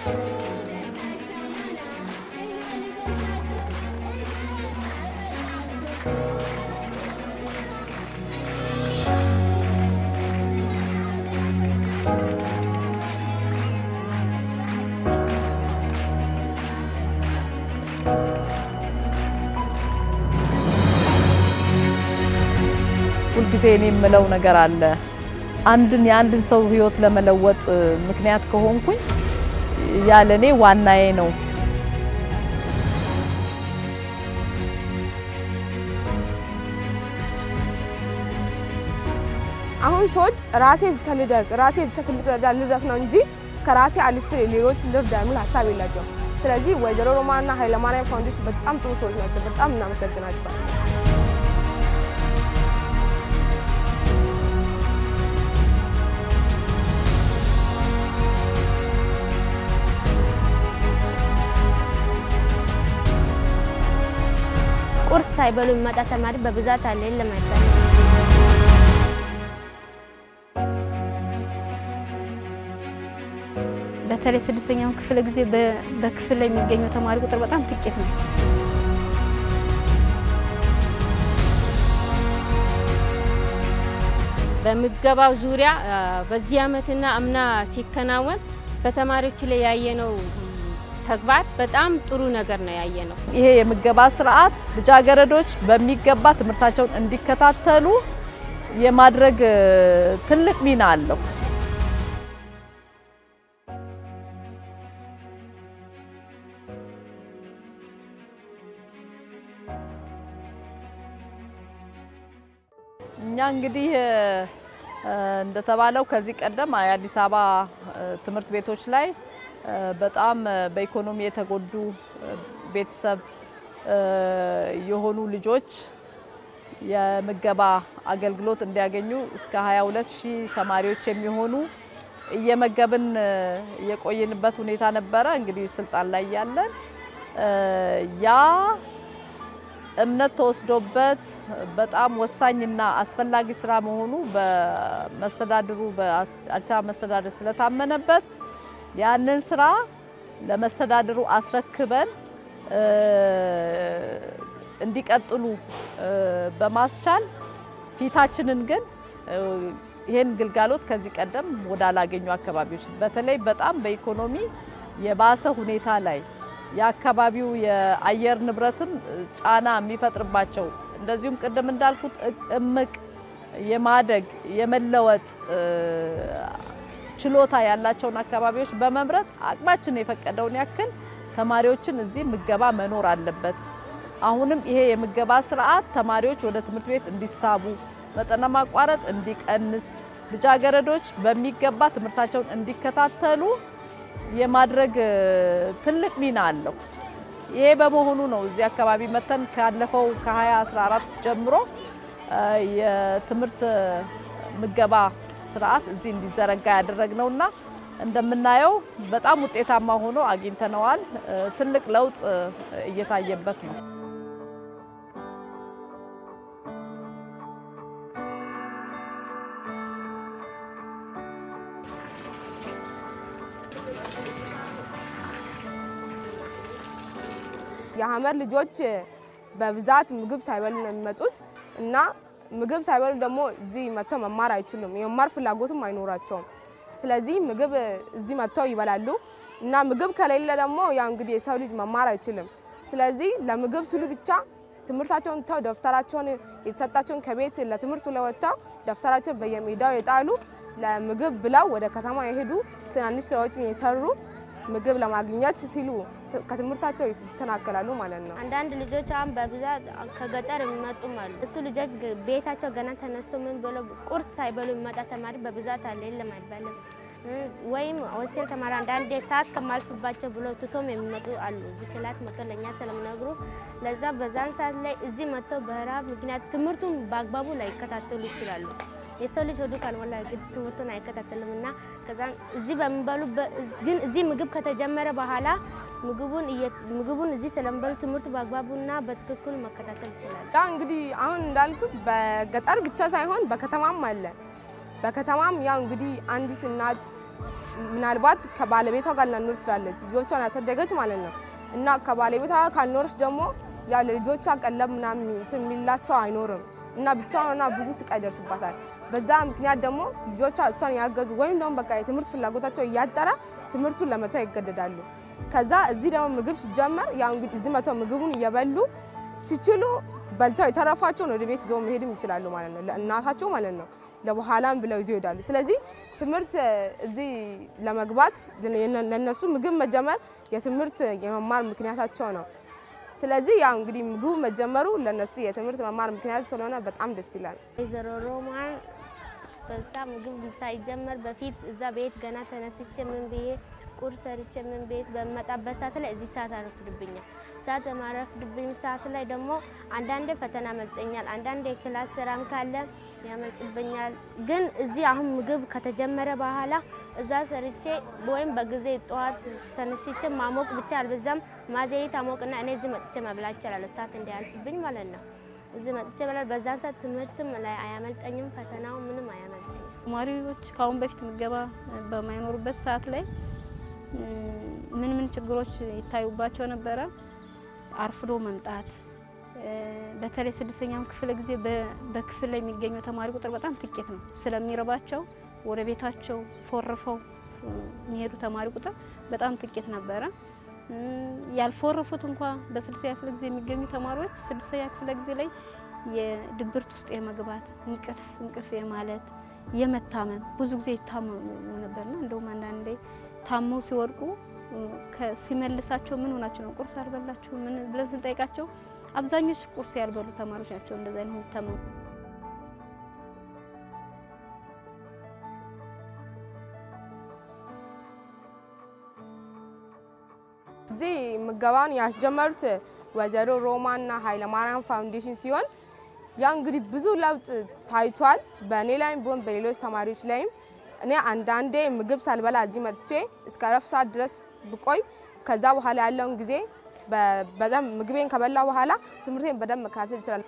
ሁልጊዜ እኔ የምለው ነገር አለ። አንድን የአንድን ሰው ህይወት ለመለወጥ ምክንያት ከሆንኩኝ ያለ እኔ ዋናዬ ነው። አሁን ሰዎች ራሴ ብቻ ልደግ ራሴ ብቻ ትልቅ ደረጃ ልድረስ ነው እንጂ ከራሴ አልፌ ሌሎች ልርዳ የሚል ሀሳብ የላቸውም። ስለዚህ ወይዘሮ ሮማንና ኃይለማርያም ፋውንዴሽን በጣም ጥሩ ሰዎች ናቸው። በጣም እናመሰግናቸዋል። ቁርስ ሳይበሉ የሚመጣ ተማሪ በብዛት አለ። የለም አይባልም። በተለይ ስድስተኛው ክፍለ ጊዜ በክፍል ላይ የሚገኘው ተማሪ ቁጥር በጣም ጥቂት ነው። በምገባው ዙሪያ በዚህ ዓመትና አምና ሲከናወን በተማሪዎች ላይ ያየነው ተግባር በጣም ጥሩ ነገር ነው ያየነው። ይሄ የምገባ ስርዓት ልጃገረዶች በሚገባ ትምህርታቸውን እንዲከታተሉ የማድረግ ትልቅ ሚና አለው። እኛ እንግዲህ እንደተባለው ከዚህ ቀደም የአዲስ አበባ ትምህርት ቤቶች ላይ በጣም በኢኮኖሚ የተጎዱ ቤተሰብ የሆኑ ልጆች የምገባ አገልግሎት እንዲያገኙ እስከ 22 ሺህ ተማሪዎች የሚሆኑ እየመገብን የቆየንበት ሁኔታ ነበረ። እንግዲህ ስልጣን ላይ ያለን ያ እምነት ተወስዶበት በጣም ወሳኝና አስፈላጊ ስራ መሆኑ በመስተዳድሩ በአዲስ አበባ መስተዳድር ስለታመነበት ያንን ስራ ለመስተዳድሩ አስረክበን እንዲቀጥሉ በማስቻል ፊታችንን ግን ይህን ግልጋሎት ከዚህ ቀደም ወዳላገኙ አካባቢዎች በተለይ በጣም በኢኮኖሚ የባሰ ሁኔታ ላይ የአካባቢው የአየር ንብረትም ጫና የሚፈጥርባቸው እንደዚሁም ቅድም እንዳልኩት እምቅ የማደግ የመለወጥ ችሎታ ያላቸውን አካባቢዎች በመምረጥ አቅማችን የፈቀደውን ያክል ተማሪዎችን እዚህ ምገባ መኖር አለበት። አሁንም ይሄ የምገባ ስርዓት ተማሪዎች ወደ ትምህርት ቤት እንዲሳቡ፣ መጠነ ማቋረጥ እንዲቀንስ፣ ልጃገረዶች በሚገባ ትምህርታቸውን እንዲከታተሉ የማድረግ ትልቅ ሚና አለው። ይሄ በመሆኑ ነው እዚህ አካባቢ መተን ካለፈው ከ2014 ጀምሮ የትምህርት ምገባ ስርዓት እዚህ እንዲዘረጋ ያደረግነውና እንደምናየው በጣም ውጤታማ ሆኖ አግኝተነዋል። ትልቅ ለውጥ እየታየበት ነው። የሀመር ልጆች በብዛት ምግብ ሳይበሉ ነው የሚመጡት እና ምግብ ሳይበሉ ደግሞ እዚህ መጥተው መማር አይችሉም። የመማር ፍላጎትም አይኖራቸውም። ስለዚህ ምግብ እዚህ መጥተው ይበላሉ እና ምግብ ከሌለ ደግሞ ያው እንግዲህ የሰው ልጅ መማር አይችልም። ስለዚህ ለምግብ ስሉ ብቻ ትምህርታቸውን ተው ደብተራቸውን የተሰጣቸውን ከቤት ለትምህርት ለወጥተው ደብተራቸውን በየሜዳው የጣሉ ለምግብ ብለው ወደ ከተማ የሄዱ ትናንሽ ስራዎችን የሰሩ ምግብ ለማግኘት ሲሉ ከትምህርታቸው ይሰናከላሉ ማለት ነው። አንዳንድ ልጆች አሁን በብዛት ከገጠር የሚመጡም አሉ። እሱ ልጆች ቤታቸው ገና ተነስቶ ምን ብለው ቁርስ ሳይበሉ የሚመጣ ተማሪ በብዛት አለ። የለም አይባልም። ወይም ሆስቴል ተማሪ አንዳንዴ ሰዓት ከማልፍባቸው ብሎ ትቶም የሚመጡ አሉ። እዚህ ክላስ መጥተው ለእኛ ስለሚነግሩ ለዛ በዛን ሰዓት ላይ እዚህ መጥተው በረሃብ ምክንያት ትምህርቱን በአግባቡ ላይከታተሉ ይችላሉ። የሰው ልጅ ሆዱ ካልሞላ ግድ ትምህርቱን አይከታተልም እና ከዛ እዚህ በሚበሉበት ግን እዚህ ምግብ ከተጀመረ በኋላ ምግቡን ምግቡን እዚህ ስለሚበሉ ትምህርት በአግባቡና በትክክሉ መከታተል ይችላል። ያ እንግዲህ አሁን እንዳልኩት በገጠር ብቻ ሳይሆን በከተማም አለ። በከተማም ያው እንግዲህ አንዲት እናት ምናልባት ከባለቤቷ ጋር ላኖር ትችላለች፣ ልጆቿን ያሳደገች ማለት ነው እና ከባለቤቷ ጋር ካልኖረች ደግሞ ያው ለልጆቿ ቀለብ ምናምን እንትን የሚላት ሰው አይኖርም እና ብቻዋንና ብዙ ስቃይ ይደርስባታል። በዛ ምክንያት ደግሞ ልጆቿ እሷን ያገዙ ወይም ደግሞ በቃ የትምህርት ፍላጎታቸው እያጠረ ትምህርቱን ለመተው ይገደዳሉ። ከዛ እዚህ ደግሞ ምግብ ሲጀመር ያው እንግዲህ እዚህ መተው ምግቡን እየበሉ ሲችሉ በልተው የተረፋቸውን ወደ ቤት ይዘው መሄድም ይችላሉ ማለት ነው፣ ለእናታቸው ማለት ነው። ለበኋላም ብለው ይዘው ይሄዳሉ። ስለዚህ ትምህርት እዚህ ለመግባት ለነሱ ምግብ መጀመር የትምህርት የመማር ምክንያታቸው ነው። ስለዚህ ያው እንግዲህ ምግቡ መጀመሩ ለነሱ የትምህርት መማር ምክንያት ስለሆነ በጣም ደስ ይላል። ወይዘሮ ሮማን በዛ ምግብ ሳይጀመር በፊት እዛ ቤት ገና ተነስቼ ምን ብዬ ቁርስ ሰርቼ ምን ብዬ በመጣበት ሰዓት ላይ እዚህ ሰዓት አረፍድብኛል። ሰዓት በማረፍድብኝ ሰዓት ላይ ደግሞ አንዳንዴ ፈተና ያመልጠኛል፣ አንዳንዴ የክላስ ስራም ካለ ያመልጥብኛል። ግን እዚህ አሁን ምግብ ከተጀመረ በኋላ እዛ ሰርቼ ወይም በጊዜ ጠዋት ተነስቼ ማሞቅ ብቻ አልበዛም ማዘይት አሞቅና እኔ እዚህ መጥቼ መብላት እችላለሁ፣ ሰዓት እንዳያልፍብኝ ማለት ነው። እዚህ መጥቼ በላል። በዛን ሰዓት ትምህርትም ላይ አያመልጠኝም፣ ፈተናው ምንም አያመልጠኝም። ተማሪዎች ከአሁን በፊት ምገባ በማይኖሩበት ሰዓት ላይ ምን ምን ችግሮች ይታዩባቸው ነበረ? አርፍዶ መምጣት፣ በተለይ ስድስተኛው ክፍለ ጊዜ በክፍል ላይ የሚገኘው ተማሪ ቁጥር በጣም ጥቂት ነው። ስለሚረባቸው ወደ ቤታቸው ፎርፈው የሚሄዱ ተማሪ ቁጥር በጣም ጥቂት ነበረ። ያልፎረፉት እንኳ በስድስተኛ ክፍለ ጊዜ የሚገኙ ተማሪዎች ስድስተኛ ክፍለ ጊዜ ላይ የድብርት ውስጥ የመግባት እንቅልፍ እንቅልፍ የማለት የመታመም ብዙ ጊዜ ይታመሙ ነበርና እንደውም አንዳንዴ ታመው ሲወድቁ ሲመልሳቸው ምን ሆናቸው ነው ቁርስ አልበላችሁ ምን ብለን ስንጠይቃቸው አብዛኞቹ ቁርስ ያልበሉ ተማሪዎች ናቸው እንደዛ አይነት የሚታመሙ። እዚህ ምገባውን ያስጀመሩት ወይዘሮ ሮማና ኃይለማርያም ፋውንዴሽን ሲሆን ያ እንግዲህ ብዙ ለውጥ ታይቷል። በእኔ ላይም ቢሆን በሌሎች ተማሪዎች ላይም እኔ አንዳንዴ ምግብ ሳልበላ እዚህ መጥቼ እስከ ረፍት ሰዓት ድረስ ብቆይ ከዛ በኋላ ያለውን ጊዜ በደንብ ምግቤን ከበላ በኋላ ትምህርቴን በደንብ መከታተል ይችላል።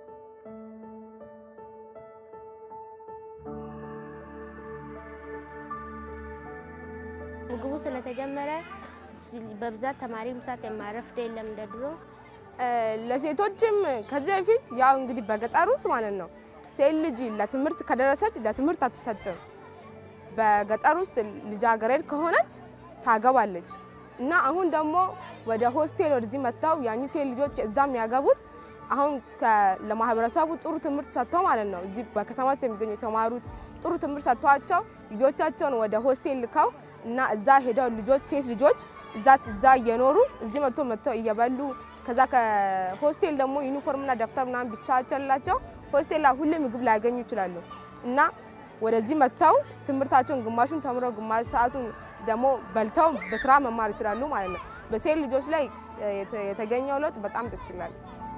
ምግቡ ስለተጀመረ በብዛት ተማሪ ምሳት የማረፍድ የለም እንደ ድሮ። ለሴቶችም ከዚህ በፊት ያው እንግዲህ በገጠር ውስጥ ማለት ነው ሴት ልጅ ለትምህርት ከደረሰች ለትምህርት አትሰጥም። በገጠር ውስጥ ልጃገረድ ከሆነች ታገባለች እና አሁን ደግሞ ወደ ሆስቴል ወደዚህ መጥተው ያኙ ሴት ልጆች እዛም ያገቡት አሁን ለማህበረሰቡ ጥሩ ትምህርት ሰጥተው ማለት ነው። እዚህ በከተማ ውስጥ የሚገኙ የተማሩት ጥሩ ትምህርት ሰጥቷቸው ልጆቻቸውን ወደ ሆስቴል ልከው እና እዛ ሄደው ልጆች ሴት ልጆች እዛ እዛ እየኖሩ እዚህ መጥቶ መጥተው እየበሉ ከዛ ከሆስቴል ደግሞ ዩኒፎርምና ደብተር ምናምን ብቻ ቸላቸው ሆስቴል ላይ ሁሌ ምግብ ላያገኙ ይችላሉ እና ወደዚህ መጥተው ትምህርታቸውን ግማሹን ተምረው ግማሽ ሰዓቱን ደግሞ በልተው በስራ መማር ይችላሉ ማለት ነው። በሴት ልጆች ላይ የተገኘው ለውጥ በጣም ደስ ይላል።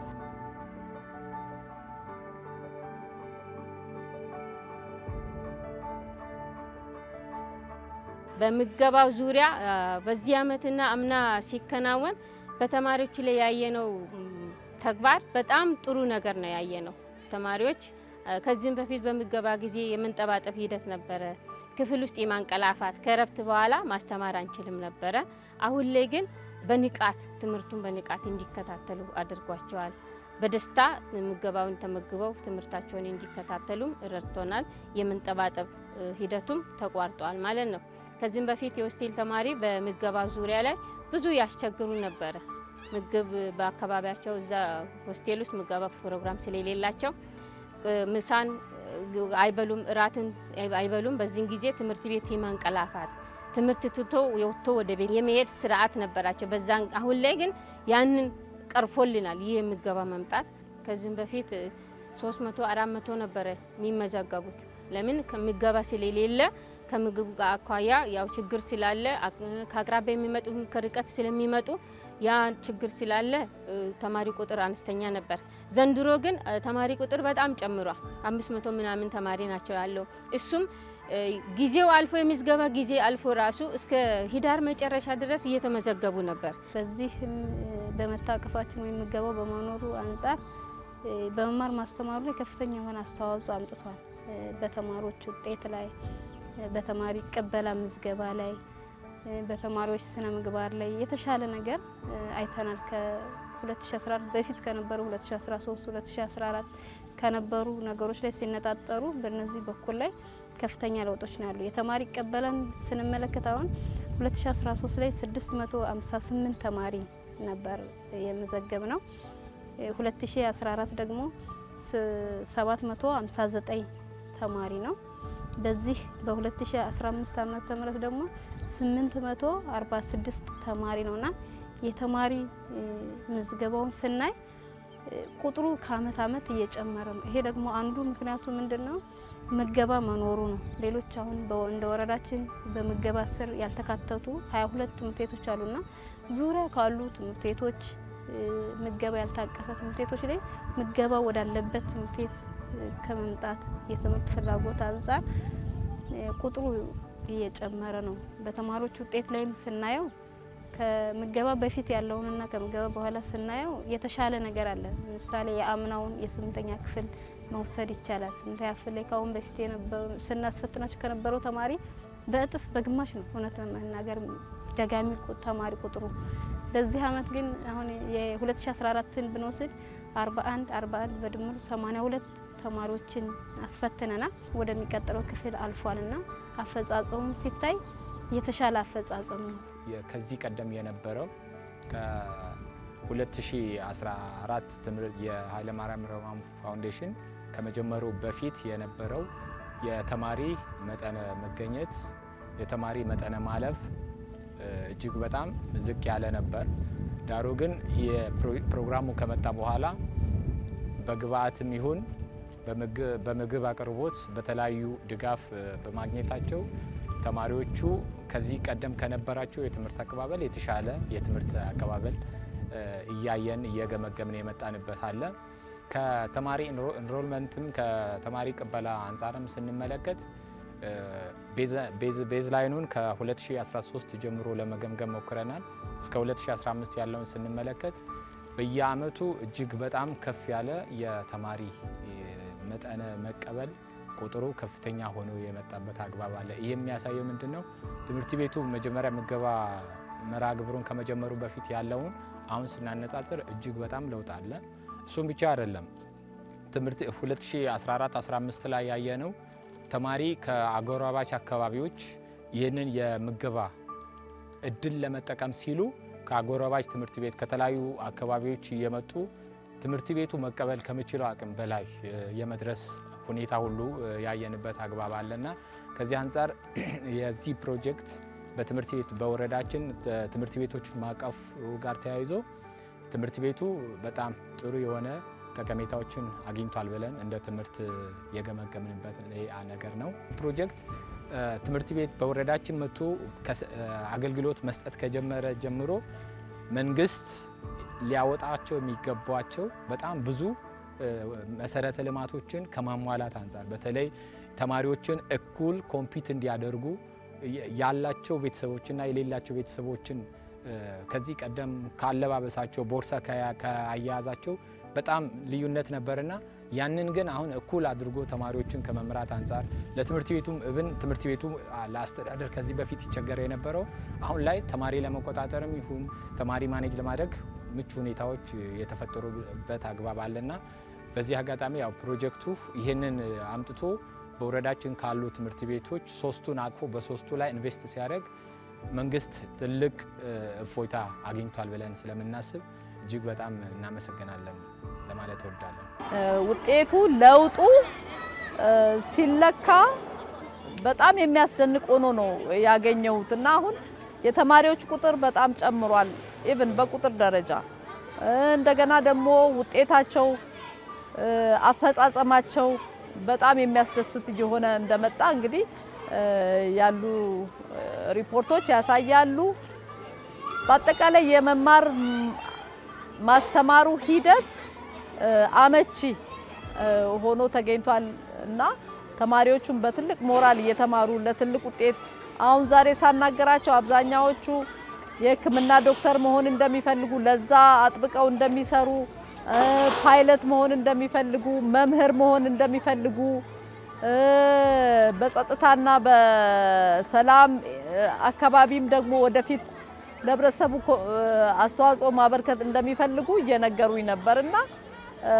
በምገባው ዙሪያ በዚህ ዓመትና አምና ሲከናወን በተማሪዎች ላይ ያየነው ተግባር በጣም ጥሩ ነገር ነው ያየነው። ተማሪዎች ከዚህም በፊት በምገባ ጊዜ የመንጠባጠብ ሂደት ነበረ። ክፍል ውስጥ የማንቀላፋት ከረፍት በኋላ ማስተማር አንችልም ነበረ። አሁን ላይ ግን በንቃት ትምህርቱን በንቃት እንዲከታተሉ አድርጓቸዋል። በደስታ ምገባውን ተመግበው ትምህርታቸውን እንዲከታተሉም ረድቶናል። የመንጠባጠብ ሂደቱም ተቋርጧል ማለት ነው። ከዚህም በፊት የሆስቴል ተማሪ በምገባ ዙሪያ ላይ ብዙ ያስቸግሩ ነበረ። ምግብ በአካባቢያቸው እዛ ሆስቴል ውስጥ ምገባ ፕሮግራም ስለሌላቸው ምሳን አይበሉም፣ እራትን አይበሉም። በዚህን ጊዜ ትምህርት ቤት የማንቀላፋት ትምህርት ትቶ የወጥቶ ወደ ቤት የመሄድ ስርዓት ነበራቸው። በዛን አሁን ላይ ግን ያንን ቀርፎልናል። ይህ የምገባ መምጣት ከዚህም በፊት 300 400 ነበረ የሚመዘገቡት። ለምን ከምገባ ስለሌለ ከምግብ ጋር አኳያ ያው ችግር ስላለ ከአቅራቢያ የሚመጡ ከርቀት ስለሚመጡ ያ ችግር ስላለ ተማሪ ቁጥር አነስተኛ ነበር። ዘንድሮ ግን ተማሪ ቁጥር በጣም ጨምሯል። አምስት መቶ ምናምን ተማሪ ናቸው ያለው። እሱም ጊዜው አልፎ የምዝገባ ጊዜ አልፎ ራሱ እስከ ህዳር መጨረሻ ድረስ እየተመዘገቡ ነበር። በዚህም በመታቀፋችን ወይም ምገባው በመኖሩ አንጻር በመማር ማስተማሩ ላይ ከፍተኛ የሆነ አስተዋጽኦ አምጥቷል። በተማሪዎች ውጤት ላይ በተማሪ ቅበላ ምዝገባ ላይ በተማሪዎች ስነ ምግባር ላይ የተሻለ ነገር አይተናል። ከ2014 በፊት ከነበሩ 2013 2014 ከነበሩ ነገሮች ላይ ሲነጣጠሩ በእነዚህ በኩል ላይ ከፍተኛ ለውጦች ነው ያሉ። የተማሪ ቅበላን ስንመለከት አሁን 2013 ላይ 658 ተማሪ ነበር የመዘገብ ነው። 2014 ደግሞ 759 ተማሪ ነው። በዚህ በ2015 ዓመተ ምህረት ደግሞ 846 ተማሪ ነውና የተማሪ ምዝገባውን ስናይ ቁጥሩ ከአመት አመት እየጨመረ ነው። ይሄ ደግሞ አንዱ ምክንያቱ ምንድን ነው? ምገባ መኖሩ ነው። ሌሎች አሁን እንደ ወረዳችን በምገባ ስር ያልተካተቱ 22 ትምህርት ቤቶች አሉና ዙሪያ ካሉ ትምህርት ቤቶች ምገባ ያልታቀፈ ትምህርት ቤቶች ላይ ምገባ ወዳለበት ትምህርት ቤት ከመምጣት የትምህርት ፍላጎት አንጻር ቁጥሩ እየጨመረ ነው። በተማሪዎች ውጤት ላይም ስናየው ከምገባ በፊት ያለውንና ከምገባ በኋላ ስናየው የተሻለ ነገር አለ። ምሳሌ የአምናውን የስምንተኛ ክፍል መውሰድ ይቻላል። ስምንተኛ ክፍል ላይ ከአሁን በፊት ስናስፈትናቸው ከነበረው ተማሪ በእጥፍ በግማሽ ነው እውነት ለመናገር ደጋሚ ተማሪ ቁጥሩ። በዚህ አመት ግን አሁን የ2014ን ብንወስድ 41 41 በድምሩ 82 ተማሪዎችን አስፈትነናል። ወደሚቀጥለው ክፍል አልፏልና አፈጻጸሙ ሲታይ የተሻለ አፈጻጸም ነው። ከዚህ ቀደም የነበረው ከ2014 ትምህርት የኃይለማርያም ረማሙ ፋውንዴሽን ከመጀመሩ በፊት የነበረው የተማሪ መጠነ መገኘት የተማሪ መጠነ ማለፍ እጅግ በጣም ዝቅ ያለ ነበር። ዳሩ ግን የፕሮግራሙ ከመጣ በኋላ በግብአትም ይሁን በምግብ አቅርቦት በተለያዩ ድጋፍ በማግኘታቸው ተማሪዎቹ ከዚህ ቀደም ከነበራቸው የትምህርት አቀባበል የተሻለ የትምህርት አቀባበል እያየን እየገመገምን የመጣንበት አለ። ከተማሪ ኢንሮልመንትም ከተማሪ ቅበላ አንጻርም ስንመለከት ቤዝ ላይኑን ከ2013 ጀምሮ ለመገምገም ሞክረናል። እስከ 2015 ያለውን ስንመለከት በየአመቱ እጅግ በጣም ከፍ ያለ የተማሪ መጠነ መቀበል ቁጥሩ ከፍተኛ ሆኖ የመጣበት አግባብ አለ። ይህ የሚያሳየው ምንድን ነው? ትምህርት ቤቱ መጀመሪያ ምገባ መርሃ ግብሩን ከመጀመሩ በፊት ያለውን አሁን ስናነጻጽር እጅግ በጣም ለውጥ አለ። እሱም ብቻ አይደለም። ትምህርት 2014-15 ላይ ያየነው ተማሪ ከአጎራባች አካባቢዎች ይህንን የምገባ እድል ለመጠቀም ሲሉ ከአጎራባች ትምህርት ቤት ከተለያዩ አካባቢዎች እየመጡ ትምህርት ቤቱ መቀበል ከሚችለው አቅም በላይ የመድረስ ሁኔታ ሁሉ ያየንበት አግባብ አለና ከዚህ አንጻር የዚህ ፕሮጀክት በትምህርት ቤት በወረዳችን ትምህርት ቤቶች ማቀፍ ጋር ተያይዞ ትምህርት ቤቱ በጣም ጥሩ የሆነ ጠቀሜታዎችን አግኝቷል ብለን እንደ ትምህርት የገመገምንበት ነገር ነው። ፕሮጀክት ትምህርት ቤት በወረዳችን መጥቶ አገልግሎት መስጠት ከጀመረ ጀምሮ መንግስት ሊያወጣቸው የሚገቧቸው በጣም ብዙ መሰረተ ልማቶችን ከማሟላት አንጻር በተለይ ተማሪዎችን እኩል ኮምፒት እንዲያደርጉ ያላቸው ቤተሰቦችና የሌላቸው ቤተሰቦችን ከዚህ ቀደም ካለባበሳቸው ቦርሳ ከአያያዛቸው በጣም ልዩነት ነበርና ያንን ግን አሁን እኩል አድርጎ ተማሪዎችን ከመምራት አንጻር ለትምህርት ቤቱም እብን ትምህርት ቤቱ ለአስተዳደር ከዚህ በፊት ይቸገረ የነበረው አሁን ላይ ተማሪ ለመቆጣጠርም ይሁን ተማሪ ማኔጅ ለማድረግ ምቹ ሁኔታዎች የተፈጠሩበት አግባብ አለና በዚህ አጋጣሚ ያው ፕሮጀክቱ ይህንን አምጥቶ በወረዳችን ካሉ ትምህርት ቤቶች ሶስቱን አቅፎ በሶስቱ ላይ ኢንቨስት ሲያደርግ መንግስት ትልቅ እፎይታ አግኝቷል ብለን ስለምናስብ እጅግ በጣም እናመሰግናለን ለማለት እወዳለሁ። ውጤቱ ለውጡ ሲለካ በጣም የሚያስደንቅ ሆኖ ነው ያገኘሁት እና አሁን የተማሪዎች ቁጥር በጣም ጨምሯል። ኢቭን በቁጥር ደረጃ እንደገና ደግሞ ውጤታቸው፣ አፈጻጸማቸው በጣም የሚያስደስት እየሆነ እንደመጣ እንግዲህ ያሉ ሪፖርቶች ያሳያሉ። በአጠቃላይ የመማር ማስተማሩ ሂደት አመቺ ሆኖ ተገኝቷል እና ተማሪዎቹም በትልቅ ሞራል እየተማሩ ለትልቅ ውጤት አሁን ዛሬ ሳናገራቸው አብዛኛዎቹ የሕክምና ዶክተር መሆን እንደሚፈልጉ ለዛ አጥብቀው እንደሚሰሩ ፓይለት መሆን እንደሚፈልጉ መምህር መሆን እንደሚፈልጉ እ፣ በጸጥታና በሰላም እ፣ አካባቢም ደግሞ ወደፊት ለህብረተሰቡ ኮ- እ፣ አስተዋጽኦ ማበርከት እንደሚፈልጉ እየነገሩኝ ነበርና እ፣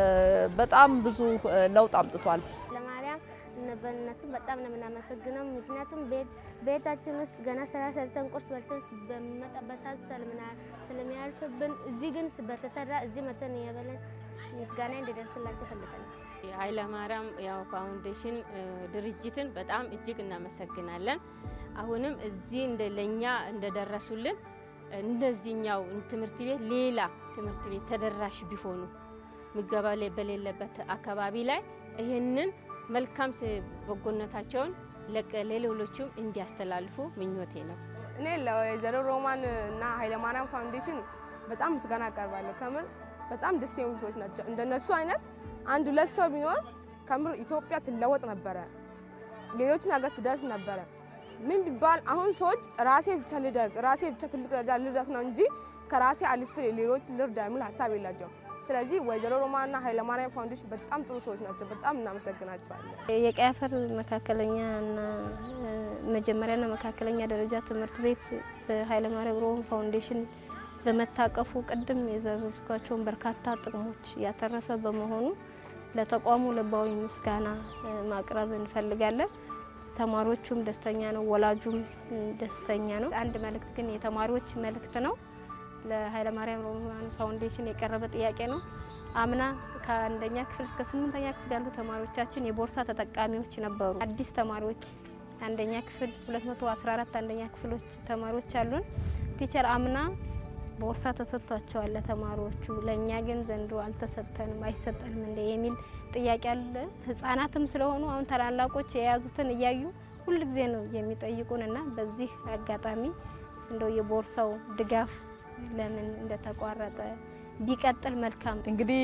በጣም ብዙ እ፣ ለውጥ አምጥቷል። ለማርያም እነ- በእነሱም በጣም ነው የምናመሰግነው። ምክንያቱም ቤት ቤታችን ውስጥ ገና ስራ ሰርተን ቁርስ በልተን ስ- በሚመጣበት ሰዓት ስለምና- ስለሚያልፍብን እዚህ ግን ስ- በተሰራ እዚህ መተን እየበለን ምስጋና እንዲደርስላቸው እፈልጋለሁ። የኃይለ ማርያም ያው ፋውንዴሽን እ፣ ድርጅትን በጣም እጅግ እናመሰግናለን። አሁንም እዚህ እንደ ለኛ እንደደረሱልን እንደዚህኛው ትምህርት ቤት ሌላ ትምህርት ቤት ተደራሽ ቢሆኑ ምገባ ላይ በሌለበት አካባቢ ላይ ይህንን መልካም ስ- በጎነታቸውን ለቀ- ለሌሎቹም እንዲያስተላልፉ ምኞቴ ነው። እኔ ለወይዘሮ ሮማን እና ኃይለማርያም ፋውንዴሽን በጣም ምስጋና አቀርባለሁ። ከምር በጣም ደስ የሚሉ ሰዎች ናቸው። እንደነሱ አይነት አንድ ሁለት ሰው ቢኖር ከምር ኢትዮጵያ ትለወጥ ነበረ፣ ሌሎችን ሀገር ትደርስ ነበረ። ምን ቢባል አሁን ሰዎች ራሴ ብቻ ልደግ፣ ራሴ ብቻ ትልቅ ደረጃ ልድረስ ነው እንጂ ከራሴ አልፌ ሌሎች ልርዳ የሚል ሀሳብ የላቸውም። ስለዚህ ወይዘሮ ሮማንና ኃይለማርያም ፋውንዴሽን በጣም ጥሩ ሰዎች ናቸው። በጣም እናመሰግናቸዋለን። የቀይ አፈር መካከለኛ እና እ፣ መጀመሪያና መካከለኛ ደረጃ ትምህርት ቤት በኃይለማርያም ሮም ፋውንዴሽን በመታቀፉ ቅድም የዘረዝኳቸውን በርካታ ጥቅሞች ያተረፈ በመሆኑ ለተቋሙ ልባዊ ምስጋና እ፣ ማቅረብ እንፈልጋለን። ተማሪዎቹም ደስተኛ ነው፣ ወላጁም እ፣ ደስተኛ ነው። አንድ መልእክት ግን የተማሪዎች መልእክት ነው። ለኃይለማርያም ሮማን ፋውንዴሽን የቀረበ ጥያቄ ነው። አምና ከአንደኛ ክፍል እስከ ስምንተኛ ክፍል ያሉ ተማሪዎቻችን የቦርሳ ተጠቃሚዎች ነበሩ። አዲስ ተማሪዎች አንደኛ ክፍል 214 አንደኛ ክፍሎች ተማሪዎች አሉን። ቲቸር አምና ቦርሳ ተሰጥቷቸዋል ለተማሪዎቹ፣ ለእኛ ግን ዘንድሮ አልተሰጠንም አይሰጠንም እንደ የሚል ጥያቄ አለ። ህጻናትም ስለሆኑ አሁን ታላላቆች የያዙትን እያዩ ሁልጊዜ ነው የሚጠይቁን እና በዚህ አጋጣሚ እንደው የቦርሳው ድጋፍ ለምን እንደተቋረጠ ቢቀጥል መልካም እንግዲህ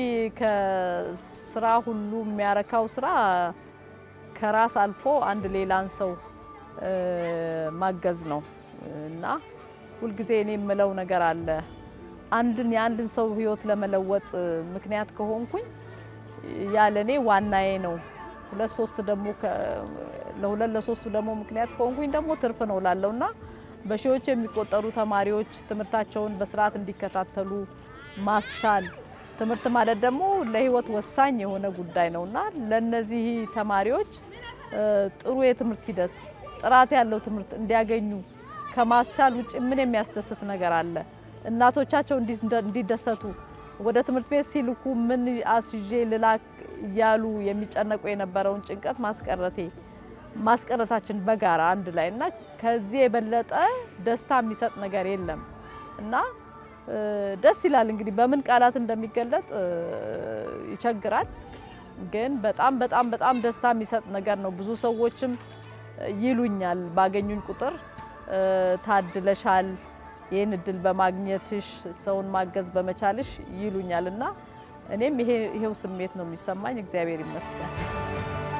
ከስራ ሁሉ የሚያረካው ስራ ከራስ አልፎ አንድ ሌላን ሰው እ፣ ማገዝ ነው እና ሁልጊዜ እኔ የምለው ነገር አለ። አንድን የአንድን ሰው ህይወት ለመለወጥ ምክንያት ከሆንኩኝ ያለ እኔ ዋናዬ ነው። ሁለት ሶስት ደግሞ ከ- ለሁለት ለሶስቱ ደግሞ ምክንያት ከሆንኩኝ ደግሞ ትርፍ ነው ላለውና በሺዎች የሚቆጠሩ ተማሪዎች ትምህርታቸውን በስርዓት እንዲከታተሉ ማስቻል ትምህርት ማለት ደግሞ ለህይወት ወሳኝ የሆነ ጉዳይ ነውና ለነዚህ ተማሪዎች እ፣ ጥሩ የትምህርት ሂደት ጥራት ያለው ትምህርት እንዲያገኙ ከማስቻል ውጭ ምን የሚያስደስት ነገር አለ? እናቶቻቸው እንዲ- እንዲደሰቱ ወደ ትምህርት ቤት ሲልኩ ምን አስይዤ ልላክ እያሉ የሚጨነቁ የነበረውን ጭንቀት ማስቀረቴ ማስቀረታችን በጋራ አንድ ላይ እና ከዚህ የበለጠ ደስታ የሚሰጥ ነገር የለም እና እ፣ ደስ ይላል። እንግዲህ በምን ቃላት እንደሚገለጥ እ፣ ይቸግራል። ግን በጣም በጣም በጣም ደስታ የሚሰጥ ነገር ነው። ብዙ ሰዎችም ይሉኛል ባገኙኝ ቁጥር እ፣ ታድለሻል፣ ይህን እድል በማግኘትሽ ሰውን ማገዝ በመቻልሽ ይሉኛል እና እኔም ይሄ ይሄው ስሜት ነው የሚሰማኝ። እግዚአብሔር ይመስገን።